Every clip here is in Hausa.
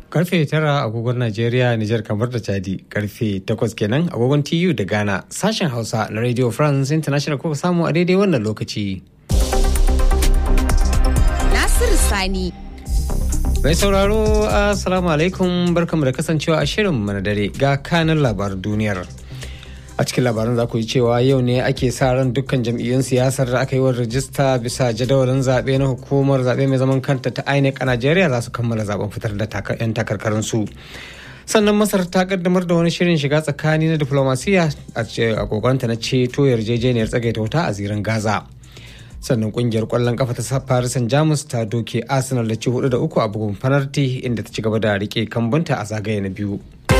Karfe tara agogon Najeriya, Nijar kamar da Chadi, karfe takwas kenan agogon TU da Ghana, sashen Hausa na Radio France International kuka samu a daidai wannan lokaci. Nasiru Sani. Mai sauraro, Assalamu alaikum barkamu da kasancewa a shirin mana dare ga kanin labaran duniyar. a cikin labaran za ku yi cewa yau ne ake sa ran dukkan jam'iyyun siyasar da aka yi wa rajista bisa jadawalin zaɓe na hukumar zaɓe mai zaman kanta ta INEC a Najeriya za su kammala zaben fitar da 'yan takarkarin su. sannan masar ta kaddamar da wani shirin shiga tsakani na diplomasiya a kokonta na ceto yarjejeniyar tsagaita wuta a zirin gaza sannan kungiyar kwallon kafa ta paris saint jamus ta doke arsenal da ci hudu da uku a bugun fanarti inda ta ci gaba da rike kambunta a zagaye na biyu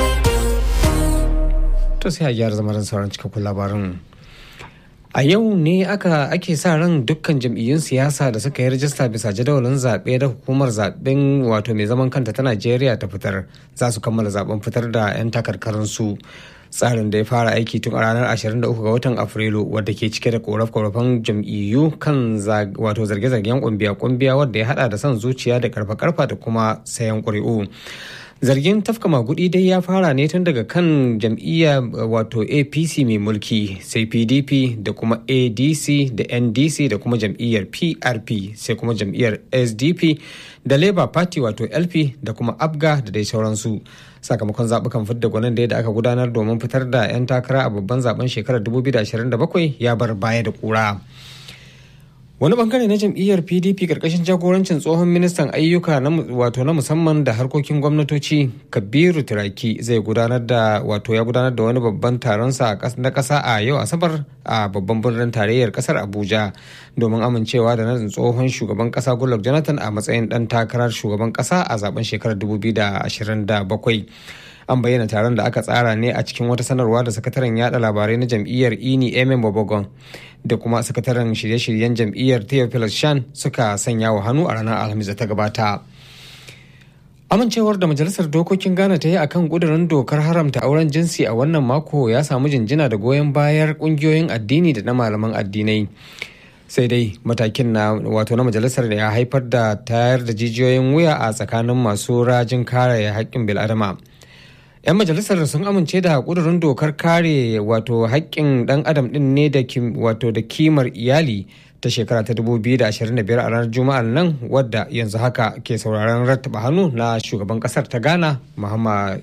to sai a gyara zama sauran cikakkun labarin a yau ne aka ake sa ran dukkan jam'iyyun siyasa da suka yi rajista bisa jadawalin zaɓe da hukumar zaɓen wato mai zaman kanta ta najeriya ta fitar za su kammala zaben fitar da 'yan takarkarinsu tsarin da ya fara aiki tun a ranar 23 ga watan afrilu wadda ke cike da koraf-korafan jam'iyyu kan wato zarge-zargen kumbiya-kumbiya wadda ya hada da son zuciya da karfa-karfa da kuma sayan ƙuri'u zargin tafka magudi dai ya fara ne tun daga kan jam'iyya wato apc mai mulki sai pdp da kuma adc da ndc da kuma jam'iyyar prp sai kuma jam'iyyar sdp da labour party wato lp da kuma abga da dai sauransu sakamakon zaɓukan fidda gwanin da aka gudanar domin fitar da 'yan takara a babban zaben shekarar 2027 ya bar baya da kura. wani bangare na jam'iyyar pdp karkashin jagorancin tsohon ministan ayyuka wato na musamman da harkokin gwamnatoci kabiru turaki zai gudanar da wato ya gudanar da wani babban taron sa na kasa a yau asabar a babban birnin tarayyar kasar abuja domin amincewa da nadin tsohon shugaban kasa goodluck jonathan a matsayin dan takarar shugaban kasa a zaben shekarar 2027 an bayyana taron da aka tsara ne a cikin wata sanarwa da sakataren yada labarai na jam'iyyar ini emin bobogon da kuma sakataren shirye-shiryen jam'iyyar theophilus shan suka sanya wa hannu a ranar alhamis da ta gabata amincewar da majalisar dokokin ghana ta yi akan kudurin dokar haramta auren jinsi a wannan mako ya samu jinjina da goyon bayar kungiyoyin addini da na malaman addinai sai dai matakin na wato na majalisar da ya haifar da tayar da jijiyoyin wuya a tsakanin masu rajin kare haƙƙin bil'adama 'yan majalisar sun amince da ƙudurin dokar kare wato haƙƙin ɗan adam ɗin ne da wato da kimar iyali ta shekara ta 2025 a ranar juma'ar nan wadda yanzu haka ke sauraron rattaba hannu na shugaban ƙasar ta ghana muhammad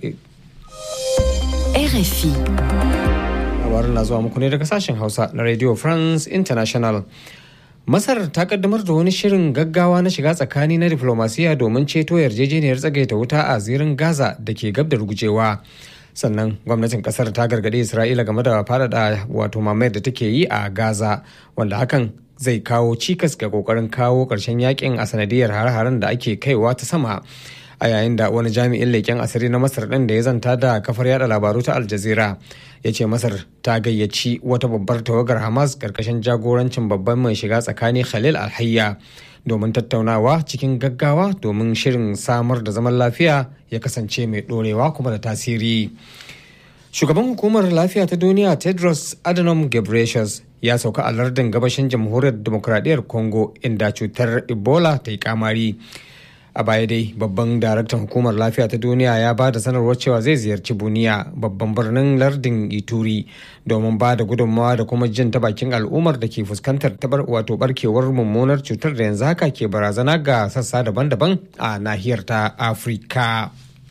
RFI. labarin na zuwa muku ne daga sashen hausa na radio france international Masar ta kaddamar da wani shirin gaggawa na shiga tsakani na diflomasiya domin ceto yarjejeniyar tsagaita wuta a zirin Gaza da ke gab da rugujewa. Sannan gwamnatin kasar ta gargaɗi Isra'ila game da faɗaɗa wato mamayar da take yi a Gaza wanda hakan zai kawo cikas ga kokarin kawo ƙarshen yakin a sanadiyar har-haren da ake kaiwa ta sama. a yayin da wani jami'in leƙen asiri na masar ɗin da ya zanta da kafar yada labaru ta aljazira ya ce masar ta gayyaci wata babbar tawagar hamas karkashin jagorancin babban mai shiga tsakani khalil alhayya domin tattaunawa cikin gaggawa domin shirin samar da zaman lafiya ya kasance mai ɗorewa kuma da tasiri shugaban hukumar lafiya ta duniya tedros adhanom ghebreyesus ya sauka a lardin gabashin jamhuriyar demokradiyyar congo inda cutar ebola ta yi kamari a baya dai babban daraktan hukumar lafiya ta duniya ya ba da sanarwar cewa zai ziyarci buniya babban birnin lardin ituri domin ba da gudunmawa da kuma jin ta bakin al'ummar da ke fuskantar tabar wato barkewar mummunar cutar da yanzu haka ke barazana ga sassa daban-daban a nahiyar ta afirka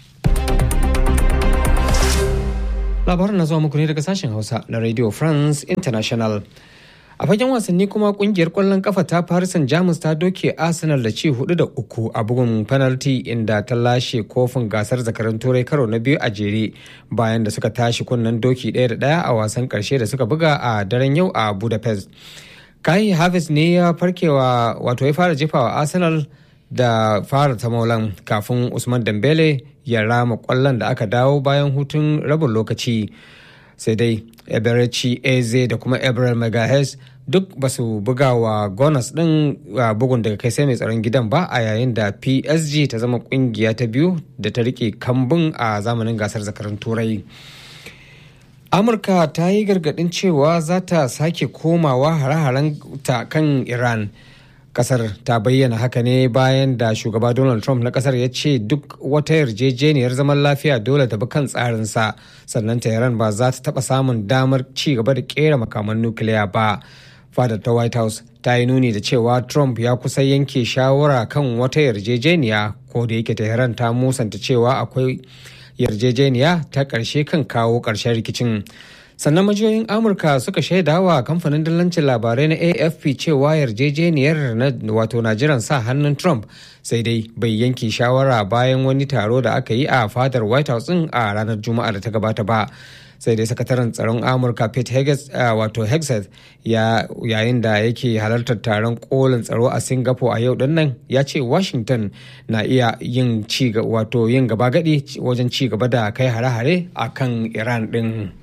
labarin na zuwa muku ne daga sashen hausa na radio france international a fagen wasanni kuma kungiyar kwallon kafa ta farisan jamus ta doke arsenal da ci hudu da uku a bugun penalty inda ta lashe kofin gasar zakarin turai karo na biyu a jere bayan da suka tashi kunnen doki ɗaya da ɗaya a wasan ƙarshe da suka buga a daren yau a budapest kai havis ne ya farkewa wato ya fara jefawa arsenal da fara ta maulan kafin usman dambele ya rama kwallon da aka dawo bayan hutun rabin lokaci sai dai eberechi eze da kuma ebrel megahes duk ba su buga wa gonas din bugun daga kai sai mai tsaron gidan ba a yayin da psg ta zama kungiya ta biyu da ta rike kambun a zamanin gasar zakarun turai amurka ta yi gargadin cewa za ta sake komawa hare-haren ta kan iran kasar ta bayyana haka ne bayan da shugaba donald trump na kasar ya ce duk wata yarjejeniyar zaman lafiya dole ta bi kan tsarinsa sannan tehran ba za ta taba samun damar ci gaba da kera makaman nukiliya ba fadar ta white house ta yi nuni da cewa trump ya kusa yanke shawara kan wata yarjejeniya ko da yake tehran ta musanta cewa akwai yarjejeniya ta ƙarshe kan kawo ƙarshen rikicin sannan majiyoyin amurka suka shaida wa kamfanin dillancin labarai na afp cewa yarjejeniyar wato na jiran sa hannun trump sai dai bai yanke shawara bayan wani taro da aka yi a fadar white house din a ranar juma'a da ta gabata ba sai dai sakataren tsaron amurka pete Heges, uh, wato hexeth ya yayin da yake halartar taron kolin tsaro a singapore a yau nan ya ce washington na iya yin ci wato yin gaba gadi wajen ci gaba da kai hare-hare a kan iran din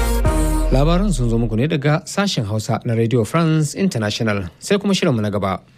labaran sun zo muku ne daga sashen hausa na radio france international sai kuma shirinmu na gaba